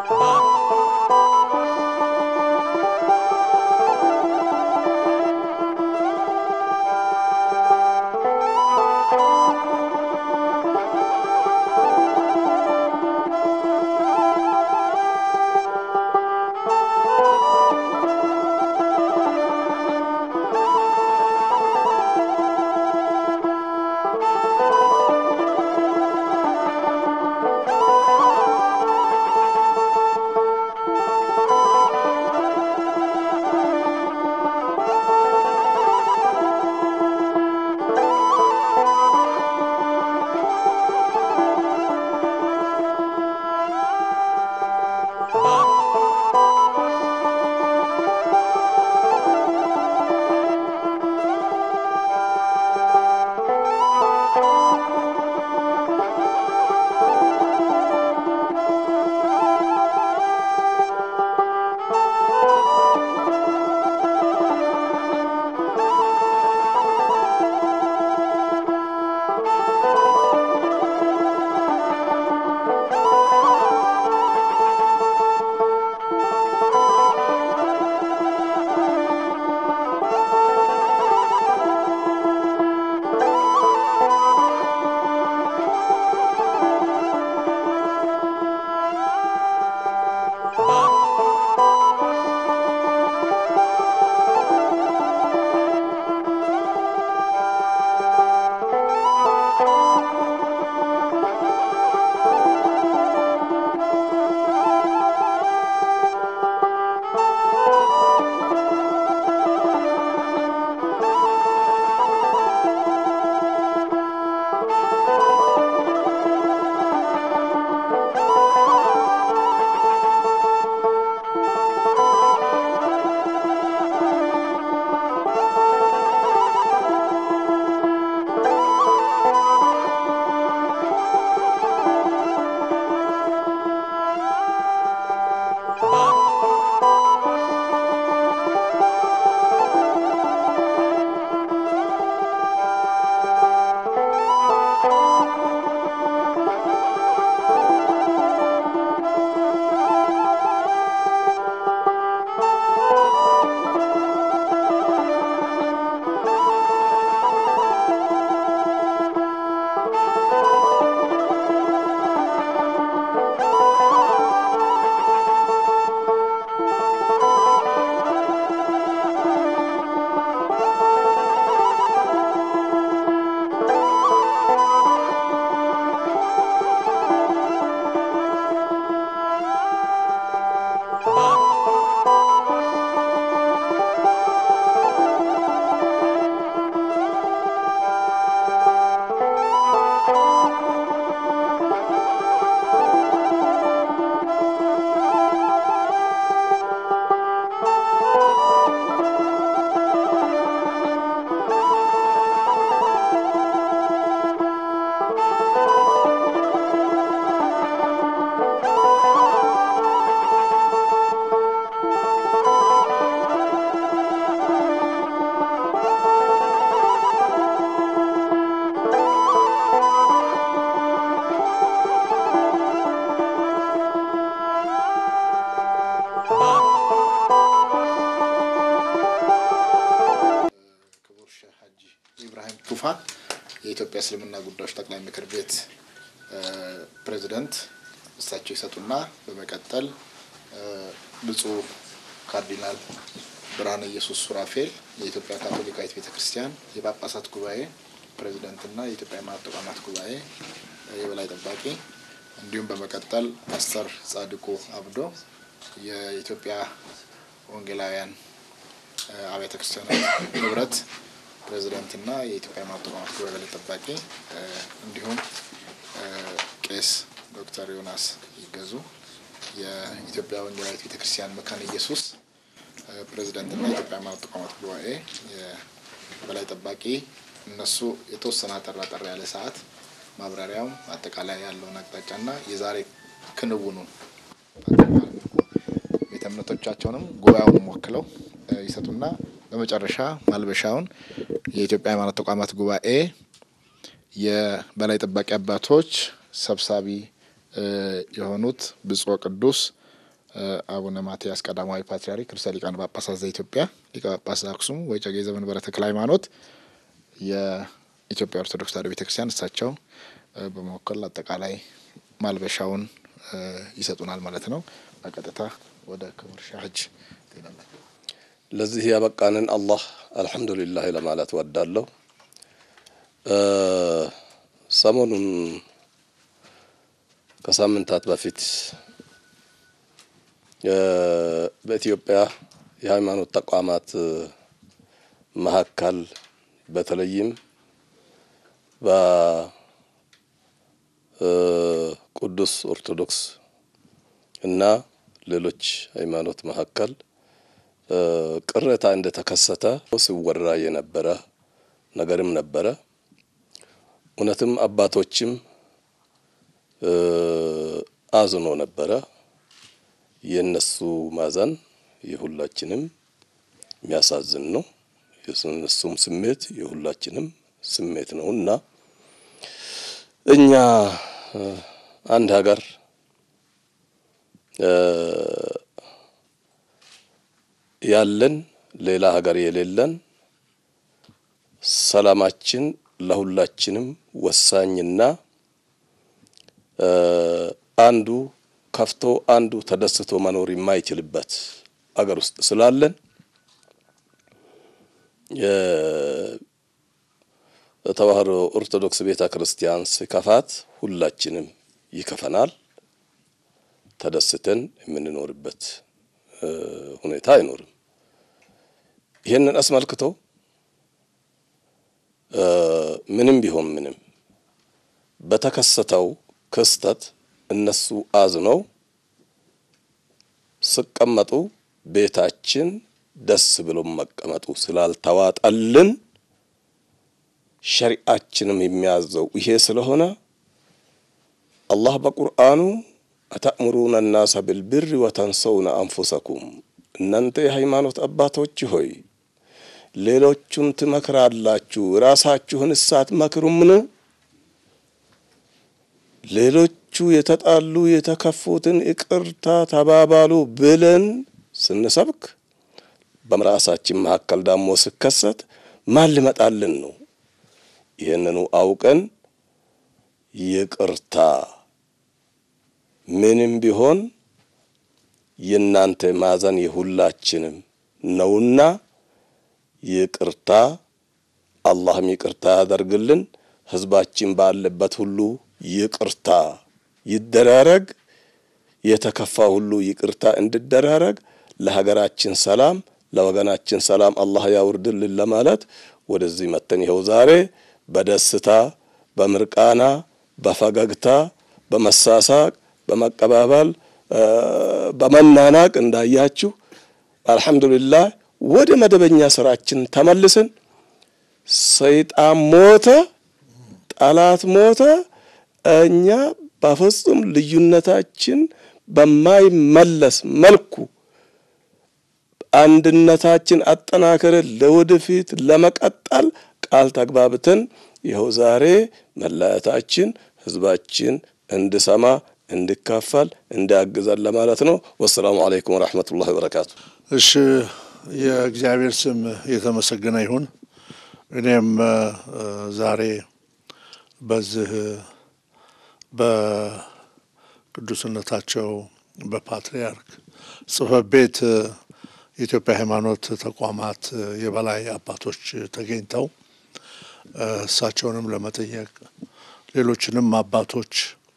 ቱፋ የኢትዮጵያ እስልምና ጉዳዮች ጠቅላይ ምክር ቤት ፕሬዚደንት እሳቸው ይሰጡና በመቀጠል ብፁዕ ካርዲናል ብርሃነ ኢየሱስ ሱራፌል የኢትዮጵያ ካቶሊካዊት ቤተ ክርስቲያን የጳጳሳት ጉባኤ ፕሬዚደንትና የኢትዮጵያ ሃይማኖት ተቋማት ጉባኤ የበላይ ጠባቂ እንዲሁም በመቀጠል ፓስተር ጻድቁ አብዶ የኢትዮጵያ ወንጌላውያን አብያተ ክርስቲያናት ህብረት ፕሬዚደንትና የኢትዮጵያ ሃይማኖት ተቋማት ጉባኤ በላይ ጠባቂ እንዲሁም ቄስ ዶክተር ዮናስ ይገዙ የኢትዮጵያ ወንጌላዊት ቤተ ክርስቲያን መካነ ኢየሱስ ፕሬዚደንትና የኢትዮጵያ ሃይማኖት ተቋማት ጉባኤ በላይ ጠባቂ እነሱ የተወሰነ አጠር አጠር ያለ ሰዓት ማብራሪያውም አጠቃላይ ያለውን አቅጣጫና የዛሬ ክንውኑን ቤተ እምነቶቻቸውንም ጉባኤውን ወክለው ይሰጡና በመጨረሻ ማልበሻውን የኢትዮጵያ ሃይማኖት ተቋማት ጉባኤ የበላይ ጠባቂ አባቶች ሰብሳቢ የሆኑት ብፁዕ ቅዱስ አቡነ ማትያስ ቀዳማዊ ፓትርያርክ ርዕሰ ሊቃነ ጳጳሳት ዘኢትዮጵያ ሊቀ ጳጳስ ዘአክሱም ወዕጨጌ ዘመንበረ ተክለ ሃይማኖት የኢትዮጵያ ኦርቶዶክስ ተዋሕዶ ቤተክርስቲያን እሳቸው በመወከል አጠቃላይ ማልበሻውን ይሰጡናል ማለት ነው። በቀጥታ ወደ ክቡር ሻህ ሐጅ ትሄዳላችሁ። ለዚህ ያበቃንን አላህ አልሐምዱሊላህ ለማለት ወዳለሁ። ሰሞኑን ከሳምንታት በፊት በኢትዮጵያ የሃይማኖት ተቋማት መካከል በተለይም በቅዱስ ኦርቶዶክስ እና ሌሎች ሃይማኖት መካከል ቅሬታ እንደተከሰተ ሲወራ የነበረ ነገርም ነበረ። እውነትም አባቶችም አዝኖ ነበረ። የእነሱ ማዘን የሁላችንም የሚያሳዝን ነው። የእነሱም ስሜት የሁላችንም ስሜት ነው እና እኛ አንድ ሀገር ያለን ሌላ ሀገር የሌለን ሰላማችን ለሁላችንም ወሳኝና አንዱ ከፍቶ አንዱ ተደስቶ መኖር የማይችልበት አገር ውስጥ ስላለን የተዋሕዶ ኦርቶዶክስ ቤተ ክርስቲያን ሲከፋት ሁላችንም ይከፈናል። ተደስተን የምንኖርበት ሁኔታ አይኖርም። ይህንን አስመልክቶ ምንም ቢሆን ምንም በተከሰተው ክስተት እነሱ አዝነው ሲቀመጡ ቤታችን ደስ ብሎ መቀመጡ ስላልተዋጠልን ሸሪዓችንም የሚያዘው ይሄ ስለሆነ አላህ በቁርአኑ አተእምሩነ ናሰ ብልብር ወተንሰውነ አንፉሰኩም እናንተ የሃይማኖት አባቶች ሆይ ሌሎቹን ትመክራላችሁ፣ ራሳችሁን እሳት መክሩምን? ሌሎቹ የተጣሉ የተከፉትን ይቅርታ ተባባሉ ብለን ስንሰብክ በራሳችን መካከል ዳሞ ሲከሰት ማን ሊመጣልን ነው? ይህንኑ አውቀን ይቅርታ ምንም ቢሆን የእናንተ ማዘን የሁላችንም ነውና ይቅርታ አላህም ይቅርታ ያደርግልን። ህዝባችን ባለበት ሁሉ ይቅርታ ይደራረግ። የተከፋ ሁሉ ይቅርታ እንዲደራረግ ለሀገራችን ሰላም ለወገናችን ሰላም አላህ ያውርድልን ለማለት ወደዚህ መተን ይኸው ዛሬ በደስታ በምርቃና በፈገግታ በመሳሳቅ በመቀባበል በመናናቅ እንዳያችሁ አልሐምዱሊላህ ወደ መደበኛ ስራችን ተመልሰን ሰይጣን ሞተ፣ ጠላት ሞተ። እኛ በፍጹም ልዩነታችን በማይመለስ መልኩ አንድነታችን አጠናክረን ለወደፊት ለመቀጠል ቃል ተግባብተን ይኸው ዛሬ መለያየታችን ህዝባችን እንድሰማ እንዲካፈል እንዲያግዘን ለማለት ነው። ወሰላሙ አለይኩም ወረሕመቱላሂ ወበረካቱ። እሺ የእግዚአብሔር ስም የተመሰገነ ይሁን። እኔም ዛሬ በዚህ በቅዱስነታቸው በፓትርያርክ ጽሕፈት ቤት የኢትዮጵያ ሃይማኖት ተቋማት የበላይ አባቶች ተገኝተው እሳቸውንም ለመጠየቅ ሌሎችንም አባቶች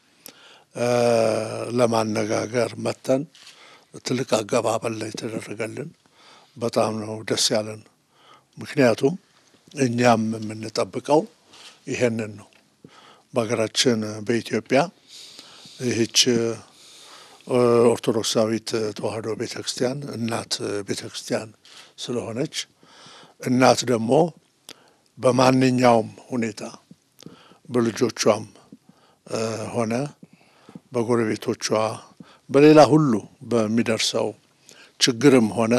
ለማነጋገር መተን ትልቅ አቀባበል ላይ የተደረገልን በጣም ነው ደስ ያለን። ምክንያቱም እኛም የምንጠብቀው ይሄንን ነው። በሀገራችን በኢትዮጵያ ይህች ኦርቶዶክሳዊት ተዋሕዶ ቤተ ክርስቲያን እናት ቤተ ክርስቲያን ስለሆነች እናት ደግሞ በማንኛውም ሁኔታ በልጆቿም ሆነ በጎረቤቶቿ በሌላ ሁሉ በሚደርሰው ችግርም ሆነ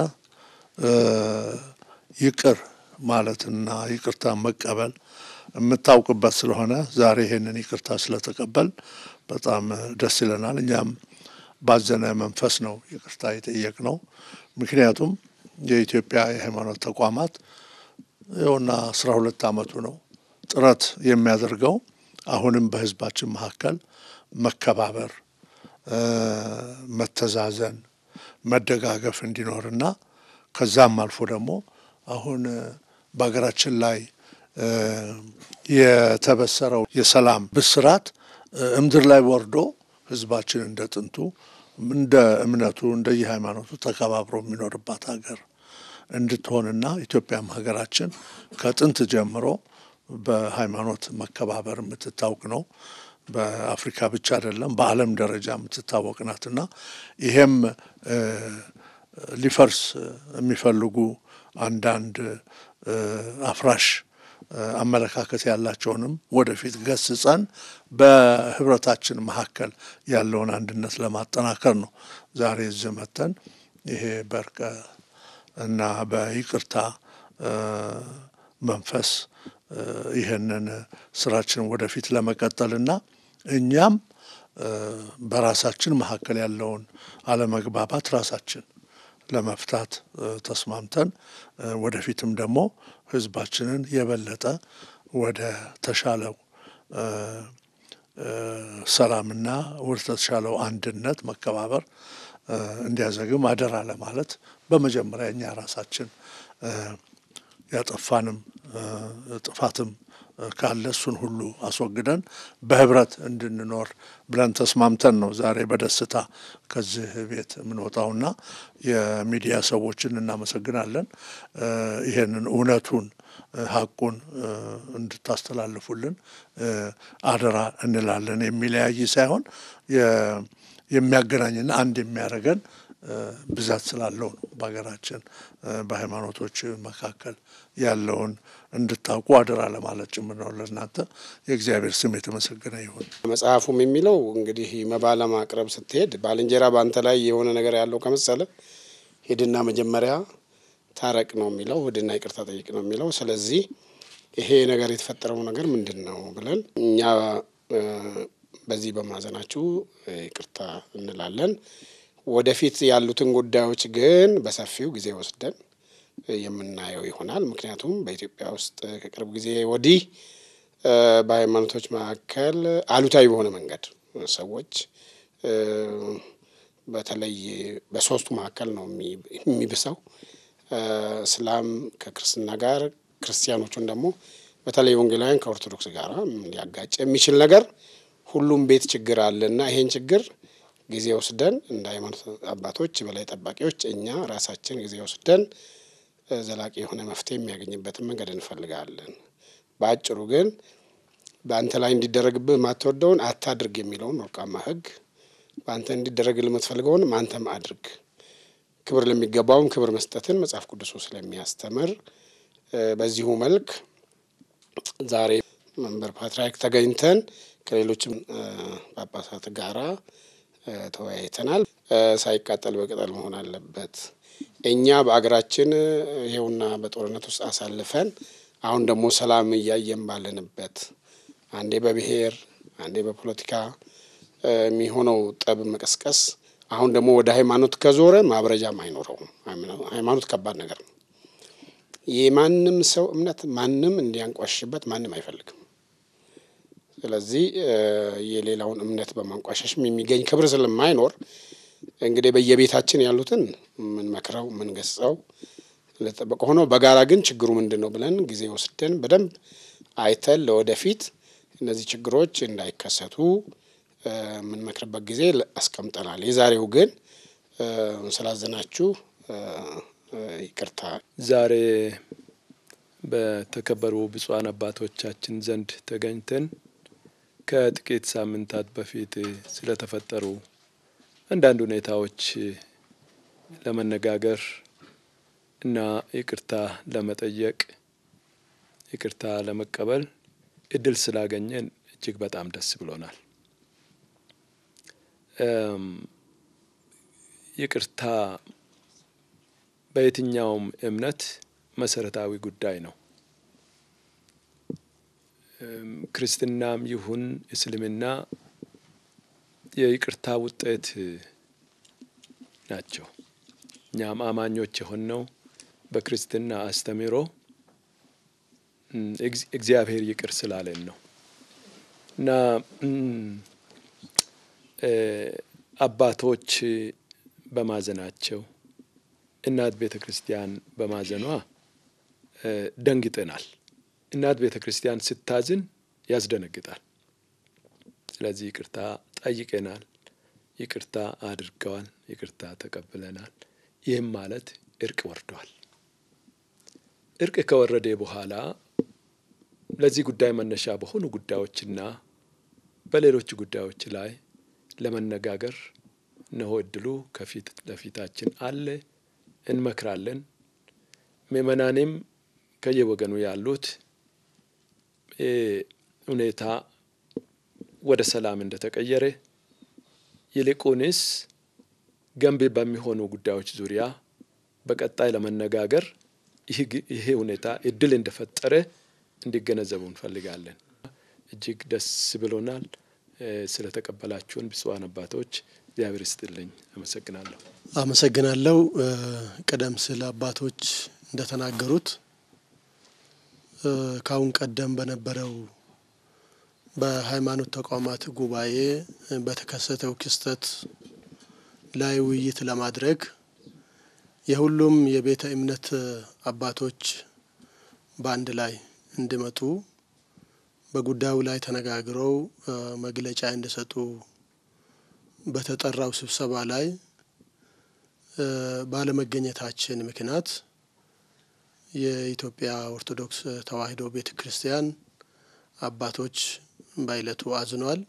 ይቅር ማለትና ይቅርታ መቀበል የምታውቅበት ስለሆነ ዛሬ ይሄንን ይቅርታ ስለተቀበል በጣም ደስ ይለናል። እኛም ባዘነ መንፈስ ነው ይቅርታ የጠየቅ ነው። ምክንያቱም የኢትዮጵያ የሃይማኖት ተቋማት ይኸውና አስራ ሁለት ዓመቱ ነው ጥረት የሚያደርገው አሁንም በህዝባችን መካከል መከባበር፣ መተዛዘን፣ መደጋገፍ እንዲኖርና ከዛም አልፎ ደግሞ አሁን በሀገራችን ላይ የተበሰረው የሰላም ብስራት እምድር ላይ ወርዶ ህዝባችን እንደ ጥንቱ እንደ እምነቱ እንደ የሃይማኖቱ ተከባብሮ የሚኖርባት ሀገር እንድትሆንና ኢትዮጵያም ሀገራችን ከጥንት ጀምሮ በሃይማኖት መከባበር የምትታወቅ ነው። በአፍሪካ ብቻ አይደለም በዓለም ደረጃ የምትታወቅ ናትና ይሄም ሊፈርስ የሚፈልጉ አንዳንድ አፍራሽ አመለካከት ያላቸውንም ወደፊት ገስጸን በህብረታችን መካከል ያለውን አንድነት ለማጠናከር ነው ዛሬ እዚህ መተን ይሄ በእርቀ እና በይቅርታ መንፈስ ይህንን ስራችን ወደፊት ለመቀጠልና እኛም በራሳችን መካከል ያለውን አለመግባባት ራሳችን ለመፍታት ተስማምተን ወደፊትም ደግሞ ህዝባችንን የበለጠ ወደ ተሻለው ሰላምና ወደ ተሻለው አንድነት መከባበር እንዲያዘግም አደራ ለማለት በመጀመሪያ እኛ ራሳችን ያጠፋንም ጥፋትም ካለ እሱን ሁሉ አስወግደን በህብረት እንድንኖር ብለን ተስማምተን ነው ዛሬ በደስታ ከዚህ ቤት የምንወጣውና የሚዲያ ሰዎችን እናመሰግናለን። ይሄንን እውነቱን ሀቁን እንድታስተላልፉልን አደራ እንላለን። የሚለያይ ሳይሆን የሚያገናኝና አንድ የሚያደርገን ብዛት ስላለው ነው። በሀገራችን በሃይማኖቶች መካከል ያለውን እንድታውቁ አደራ ለማለት ጭምር ነው። ለእናንተ የእግዚአብሔር ስም የተመሰገነ ይሁን። መጽሐፉም የሚለው እንግዲህ መባ ለማቅረብ ስትሄድ ባልንጀራ በአንተ ላይ የሆነ ነገር ያለው ከመሰለ ሂድና መጀመሪያ ታረቅ ነው የሚለው፣ ሂድና ይቅርታ ጠይቅ ነው የሚለው። ስለዚህ ይሄ ነገር የተፈጠረው ነገር ምንድን ነው ብለን እኛ በዚህ በማዘናችሁ ይቅርታ እንላለን። ወደፊት ያሉትን ጉዳዮች ግን በሰፊው ጊዜ ወስደን የምናየው ይሆናል። ምክንያቱም በኢትዮጵያ ውስጥ ከቅርብ ጊዜ ወዲህ በሃይማኖቶች መካከል አሉታዊ በሆነ መንገድ ሰዎች በተለይ በሶስቱ መካከል ነው የሚብሰው። እስላም ከክርስትና ጋር፣ ክርስቲያኖቹን ደግሞ በተለይ ወንጌላውያን ከኦርቶዶክስ ጋር ሊያጋጭ የሚችል ነገር ሁሉም ቤት ችግር አለና ይሄን ችግር ጊዜ ወስደን እንደ ሃይማኖት አባቶች በላይ ጠባቂዎች እኛ ራሳችን ጊዜ ወስደን ዘላቂ የሆነ መፍትሄ የሚያገኝበትን መንገድ እንፈልጋለን። በአጭሩ ግን በአንተ ላይ እንዲደረግብህ ማትወደውን አታድርግ የሚለውን ወርቃማ ሕግ በአንተ እንዲደረግልህ የምትፈልገውን አንተም አድርግ፣ ክብር ለሚገባውም ክብር መስጠትን መጽሐፍ ቅዱሱ ስለሚያስተምር በዚሁ መልክ ዛሬ መንበር ፓትርያርክ ተገኝተን ከሌሎችም ጳጳሳት ጋራ ተወያይተናል። ሳይቃጠል በቅጠል መሆን አለበት። እኛ በአገራችን ይሄውና በጦርነት ውስጥ አሳልፈን አሁን ደግሞ ሰላም እያየን ባለንበት አንዴ በብሔር አንዴ በፖለቲካ የሚሆነው ጠብ መቀስቀስ አሁን ደግሞ ወደ ሃይማኖት ከዞረ ማብረጃም አይኖረውም። ሃይማኖት ከባድ ነገር ነው። የማንም ሰው እምነት ማንም እንዲያንቋሽበት ማንም አይፈልግም። ስለዚህ የሌላውን እምነት በማንቋሸሽም የሚገኝ ክብር ስለማይኖር እንግዲህ በየቤታችን ያሉትን ምንመክረው ምንገስጸው ለጠበቀ ሆኖ በጋራ ግን ችግሩ ምንድን ነው ብለን ጊዜ ወስደን በደንብ አይተን ለወደፊት እነዚህ ችግሮች እንዳይከሰቱ የምንመክርበት ጊዜ አስቀምጠናል። የዛሬው ግን ስላዘናችሁ ይቅርታ። ዛሬ በተከበሩ ብፁዓን አባቶቻችን ዘንድ ተገኝተን ከጥቂት ሳምንታት በፊት ስለተፈጠሩ አንዳንድ ሁኔታዎች ለመነጋገር እና ይቅርታ ለመጠየቅ ይቅርታ ለመቀበል እድል ስላገኘን እጅግ በጣም ደስ ብሎናል። ይቅርታ በየትኛውም እምነት መሰረታዊ ጉዳይ ነው። ክርስትናም ይሁን እስልምና የይቅርታ ውጤት ናቸው። እኛም አማኞች የሆነው በክርስትና አስተምህሮ እግዚአብሔር ይቅር ስላለን ነው እና አባቶች በማዘናቸው እናት ቤተ ክርስቲያን በማዘኗ ደንግጠናል። እናት ቤተ ክርስቲያን ስታዝን ያስደነግጣል። ስለዚህ ይቅርታ ጠይቀናል። ይቅርታ አድርገዋል። ይቅርታ ተቀብለናል። ይህም ማለት እርቅ ወርዷል። እርቅ ከወረደ በኋላ ለዚህ ጉዳይ መነሻ በሆኑ ጉዳዮችና በሌሎች ጉዳዮች ላይ ለመነጋገር እነሆ እድሉ ከፊት ለፊታችን አለ። እንመክራለን። ምእመናንም ከየወገኑ ያሉት ሁኔታ ወደ ሰላም እንደተቀየረ ይልቁንስ ገንቢ በሚሆኑ ጉዳዮች ዙሪያ በቀጣይ ለመነጋገር ይሄ ሁኔታ እድል እንደፈጠረ እንዲገነዘቡ እንፈልጋለን። እጅግ ደስ ብሎናል። ስለተቀበላችሁን ብፁዓን አባቶች እግዚአብሔር ይስጥልኝ። አመሰግናለሁ። አመሰግናለሁ። ቀደም ሲል አባቶች እንደተናገሩት ከአሁን ቀደም በነበረው በሃይማኖት ተቋማት ጉባኤ በተከሰተው ክስተት ላይ ውይይት ለማድረግ የሁሉም የቤተ እምነት አባቶች በአንድ ላይ እንዲመጡ በጉዳዩ ላይ ተነጋግረው መግለጫ እንዲሰጡ በተጠራው ስብሰባ ላይ ባለመገኘታችን ምክንያት የኢትዮጵያ ኦርቶዶክስ ተዋሕዶ ቤተ ክርስቲያን አባቶች በዕለቱ አዝኗል።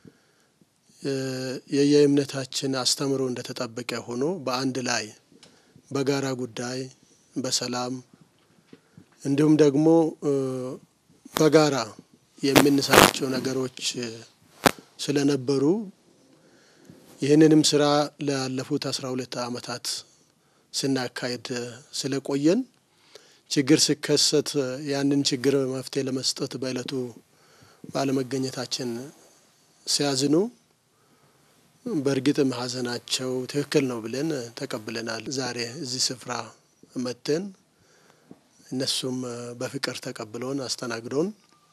የየእምነታችን አስተምሮ እንደተጠበቀ ሆኖ በአንድ ላይ በጋራ ጉዳይ በሰላም እንዲሁም ደግሞ በጋራ የምንሰራቸው ነገሮች ስለነበሩ ይህንንም ስራ ላለፉት አስራ ሁለት ዓመታት ስናካሄድ ስለቆየን ችግር ሲከሰት ያንን ችግር መፍትሄ ለመስጠት በዕለቱ ባለመገኘታችን ሲያዝኑ በእርግጥም ሐዘናቸው ትክክል ነው ብለን ተቀብለናል። ዛሬ እዚህ ስፍራ መጥተን እነሱም በፍቅር ተቀብሎን አስተናግዶን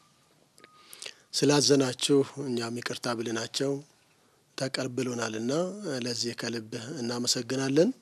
ስላዘናችሁ እኛም ይቅርታ ብልናቸው ተቀብሎናልና ለዚህ ከልብ እናመሰግናለን።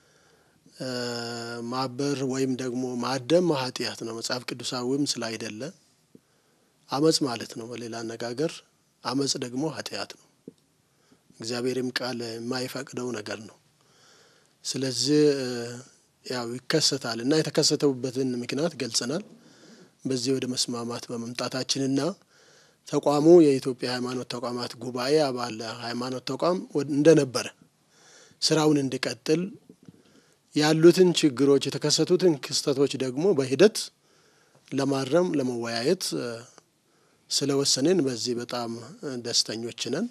ማበር ወይም ደግሞ ማደም ኃጢአት ነው፣ መጽሐፍ ቅዱሳዊም ስላይደለ አመጽ ማለት ነው። በሌላ አነጋገር አመጽ ደግሞ ኃጢአት ነው፣ እግዚአብሔርም ቃል የማይፈቅደው ነገር ነው። ስለዚህ ያው ይከሰታል እና የተከሰተውበትን ምክንያት ገልጸናል። በዚህ ወደ መስማማት በመምጣታችንና ተቋሙ የኢትዮጵያ ሃይማኖት ተቋማት ጉባኤ አባል ሃይማኖት ተቋም እንደነበረ ስራውን እንዲቀጥል ያሉትን ችግሮች የተከሰቱትን ክስተቶች ደግሞ በሂደት ለማረም ለመወያየት ስለወሰንን በዚህ በጣም ደስተኞች ነን።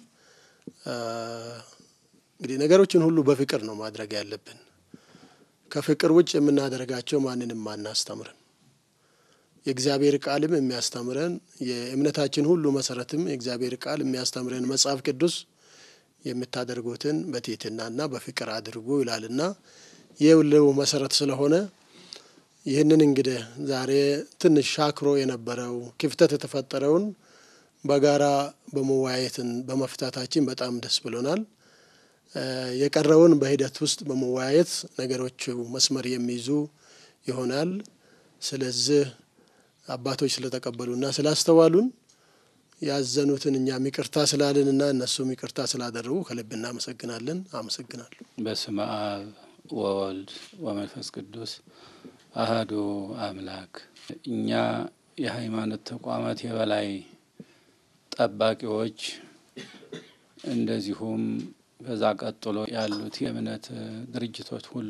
እንግዲህ ነገሮችን ሁሉ በፍቅር ነው ማድረግ ያለብን። ከፍቅር ውጭ የምናደርጋቸው ማንንም አናስተምርን። የእግዚአብሔር ቃልም የሚያስተምረን የእምነታችን ሁሉ መሰረትም የእግዚአብሔር ቃል የሚያስተምረን መጽሐፍ ቅዱስ የምታደርጉትን በትህትናና በፍቅር አድርጉ ይላልና ይህ ሁሉ መሰረት ስለሆነ ይህንን እንግዲህ ዛሬ ትንሽ ሻክሮ የነበረው ክፍተት የተፈጠረውን በጋራ በመወያየትን በመፍታታችን በጣም ደስ ብሎናል። የቀረውን በሂደት ውስጥ በመወያየት ነገሮቹ መስመር የሚይዙ ይሆናል። ስለዚህ አባቶች ስለተቀበሉና ስላስተዋሉን ያዘኑትን እኛም ይቅርታ ስላለንና እነሱም ይቅርታ ስላደረጉ ከልብ እናመሰግናለን። አመሰግናለሁ። በስመ አብ ወወልድ ወመንፈስ ቅዱስ አህዱ አምላክ። እኛ የሃይማኖት ተቋማት የበላይ ጠባቂዎች እንደዚሁም ከዛ ቀጥሎ ያሉት የእምነት ድርጅቶች ሁሉ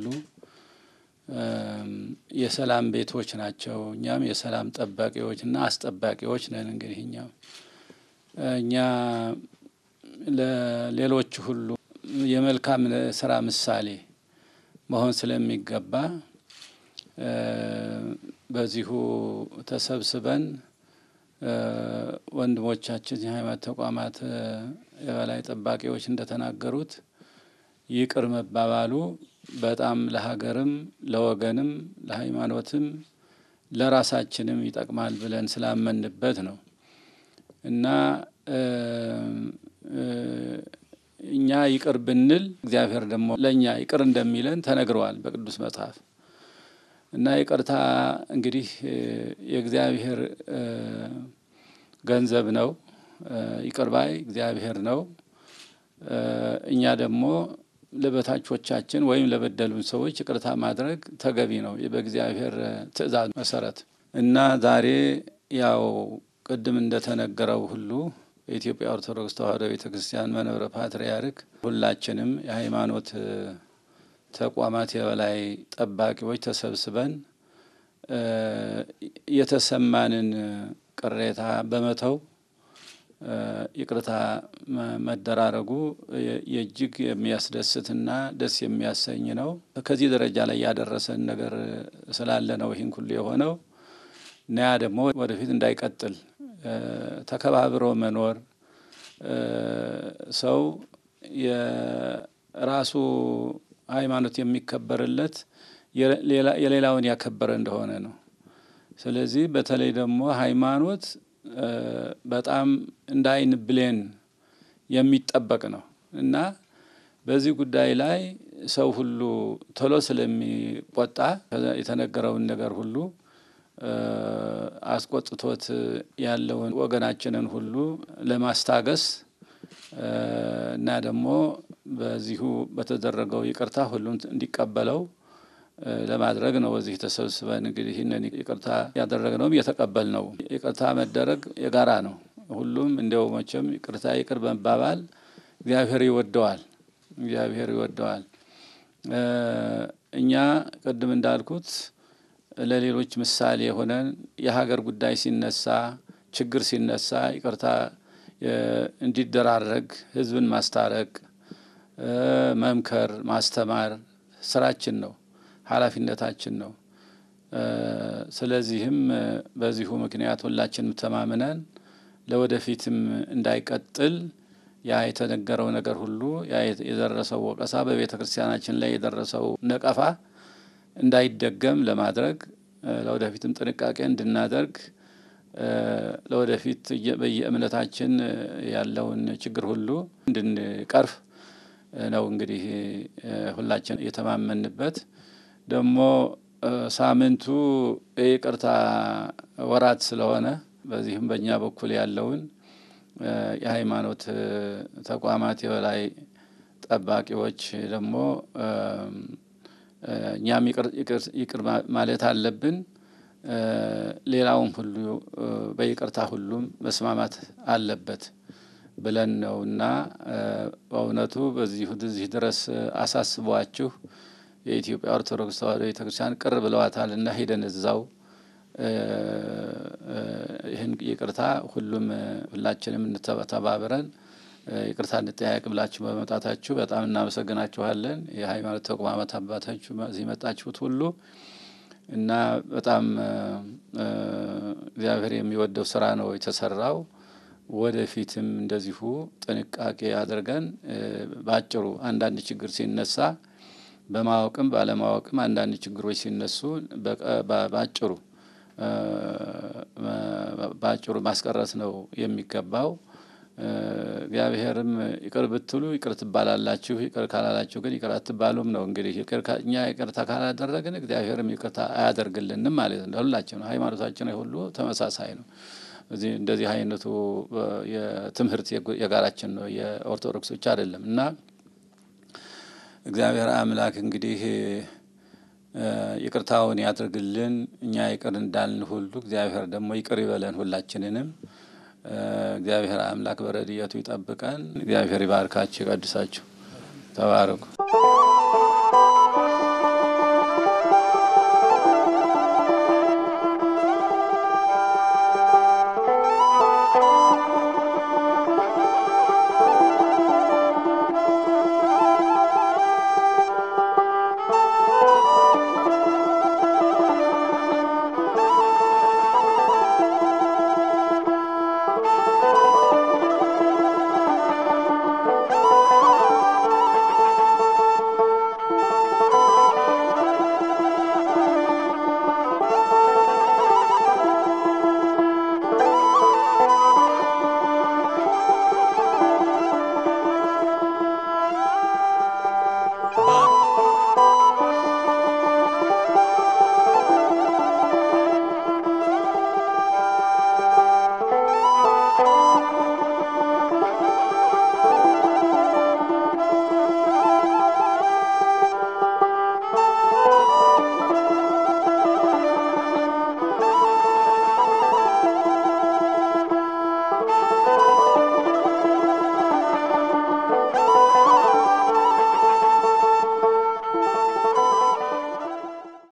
የሰላም ቤቶች ናቸው። እኛም የሰላም ጠባቂዎችና አስጠባቂዎች ነን። እንግዲህ እኛም እኛ ለሌሎች ሁሉ የመልካም ስራ ምሳሌ መሆን ስለሚገባ በዚሁ ተሰብስበን ወንድሞቻችን የሃይማኖት ተቋማት የበላይ ጠባቂዎች እንደተናገሩት ይቅር መባባሉ በጣም ለሀገርም ለወገንም ለሃይማኖትም ለራሳችንም ይጠቅማል ብለን ስላመንበት ነው እና እኛ ይቅር ብንል እግዚአብሔር ደግሞ ለእኛ ይቅር እንደሚለን ተነግረዋል በቅዱስ መጽሐፍ። እና ይቅርታ እንግዲህ የእግዚአብሔር ገንዘብ ነው። ይቅር ባይ እግዚአብሔር ነው። እኛ ደግሞ ለበታቾቻችን ወይም ለበደሉን ሰዎች ይቅርታ ማድረግ ተገቢ ነው በእግዚአብሔር ትእዛዝ መሰረት እና ዛሬ ያው ቅድም እንደተነገረው ሁሉ የኢትዮጵያ ኦርቶዶክስ ተዋሕዶ ቤተ ክርስቲያን መንበረ ፓትርያርክ ሁላችንም የሃይማኖት ተቋማት የበላይ ጠባቂዎች ተሰብስበን የተሰማንን ቅሬታ በመተው ይቅርታ መደራረጉ የእጅግ የሚያስደስትና ደስ የሚያሰኝ ነው። ከዚህ ደረጃ ላይ ያደረሰን ነገር ስላለ ነው ይህን ሁሉ የሆነው እና ያ ደግሞ ወደፊት እንዳይቀጥል ተከባብሮ መኖር ሰው የራሱ ሃይማኖት የሚከበርለት የሌላውን ያከበረ እንደሆነ ነው። ስለዚህ በተለይ ደግሞ ሃይማኖት በጣም እንደ ዓይን ብሌን የሚጠበቅ ነው እና በዚህ ጉዳይ ላይ ሰው ሁሉ ቶሎ ስለሚቆጣ የተነገረውን ነገር ሁሉ አስቆጥቶት ያለውን ወገናችንን ሁሉ ለማስታገስ እና ደግሞ በዚሁ በተደረገው ይቅርታ ሁሉም እንዲቀበለው ለማድረግ ነው። በዚህ ተሰብስበን እንግዲህ ይህንን ይቅርታ ያደረግነውም እየተቀበል ነው። ይቅርታ መደረግ የጋራ ነው። ሁሉም እንዲያው መቼም ይቅርታ ይቅር በመባባል እግዚአብሔር ይወደዋል። እግዚአብሔር ይወደዋል። እኛ ቅድም እንዳልኩት ለሌሎች ምሳሌ የሆነን የሀገር ጉዳይ ሲነሳ፣ ችግር ሲነሳ ይቅርታ እንዲደራረግ ሕዝብን ማስታረቅ፣ መምከር፣ ማስተማር ስራችን ነው፣ ኃላፊነታችን ነው። ስለዚህም በዚሁ ምክንያት ሁላችንም ተማምነን ለወደፊትም እንዳይቀጥል ያ የተነገረው ነገር ሁሉ ያ የደረሰው ወቀሳ በቤተ ክርስቲያናችን ላይ የደረሰው ነቀፋ እንዳይደገም ለማድረግ ለወደፊትም ጥንቃቄ እንድናደርግ ለወደፊት በየእምነታችን ያለውን ችግር ሁሉ እንድንቀርፍ ነው እንግዲህ ሁላችን የተማመንበት። ደግሞ ሳምንቱ የይቅርታ ወራት ስለሆነ በዚህም በእኛ በኩል ያለውን የሃይማኖት ተቋማት የበላይ ጠባቂዎች ደግሞ እኛም ይቅር ማለት አለብን። ሌላውም ሁሉ በይቅርታ ሁሉም መስማማት አለበት ብለን ነው እና በእውነቱ በዚሁ እዚህ ድረስ አሳስቧችሁ የኢትዮጵያ ኦርቶዶክስ ተዋሕዶ ቤተክርስቲያን ቅር ብለዋታል እና ሄደን እዛው ይህን ይቅርታ ሁሉም ሁላችንም ተባብረን ይቅርታ እንጠያየቅ ብላችሁ በመምጣታችሁ በጣም እናመሰግናችኋለን። የሃይማኖት ተቋማት አባታችሁ እዚህ መጣችሁት ሁሉ እና በጣም እግዚአብሔር የሚወደው ስራ ነው የተሰራው። ወደፊትም እንደዚሁ ጥንቃቄ አድርገን በአጭሩ አንዳንድ ችግር ሲነሳ በማወቅም ባለማወቅም አንዳንድ ችግሮች ሲነሱ በአጭሩ በአጭሩ ማስቀረት ነው የሚገባው። እግዚአብሔርም ይቅር ብትሉ ይቅር ትባላላችሁ፣ ይቅር ካላላችሁ ግን ይቅር አትባሉም ነው። እንግዲህ እኛ ይቅርታ ካላደረግን እግዚአብሔርም ይቅርታ አያደርግልንም ማለት ነው። ሁላችን ነው ሃይማኖታችን ሁሉ ተመሳሳይ ነው። እዚህ እንደዚህ አይነቱ የትምህርት የጋራችን ነው፣ የኦርቶዶክስ ብቻ አይደለም እና እግዚአብሔር አምላክ እንግዲህ ይቅርታውን ያድርግልን። እኛ ይቅር እንዳልን ሁሉ እግዚአብሔር ደግሞ ይቅር ይበለን ሁላችንንም። እግዚአብሔር አምላክ በረድኤቱ ይጠብቀን። እግዚአብሔር ይባርካችሁ፣ ይቀድሳችሁ። ተባረኩ።